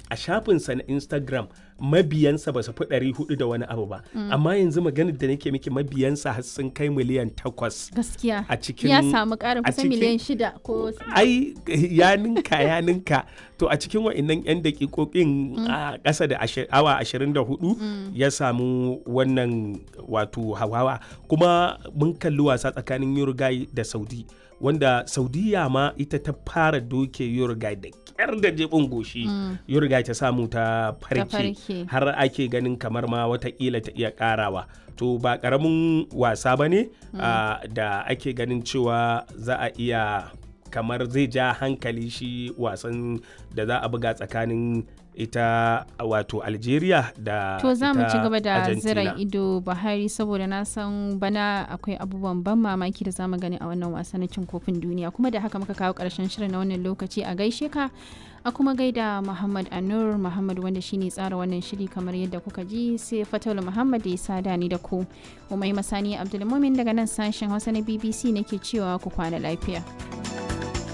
a shafinsa na instagram mabiyansa ba su fi ɗari hudu da wani abu ba amma yanzu maganar da nake miki mabiyansa har sun kai miliyan takwas gaskiya a cikin ya samu ƙarin a kusan cikin- miliyan shida ko ai ya ninka ya ninka to a cikin wa'annan 'yan dakikokin a ƙasa da ashi- awa 24 ya samu wannan wato hawawa kuma mun kalli wasa tsakanin Uruguay da Saudi wanda Saudiya ma ita ta fara doke Uruguay da kyar da jebin goshi Uruguay ta samu ta farke farke. har ake ganin kamar ma watakila ta iya karawa to ba karamin wasa ba ne ah, da ake ganin cewa za a iya kamar zai ja hankali shi wasan da za a buga tsakanin ita wato algeria da To za mu ita ci gaba da Argentina. zira ido Buhari saboda na san bana akwai abubuwan ban mamaki da zamu gani a wannan wasa na cin kofin duniya kuma da haka muka kawo karshen shirin na wannan lokaci a gaishe ka a kuma gaida Muhammad Anur Muhammad wanda shine tsara wannan shiri kamar yadda kuka ji sai Fatul Muhammad da ya sada ni da ku Umai Masani Abdulmumin daga nan sashen Hausa na BBC nake cewa ku kwana lafiya.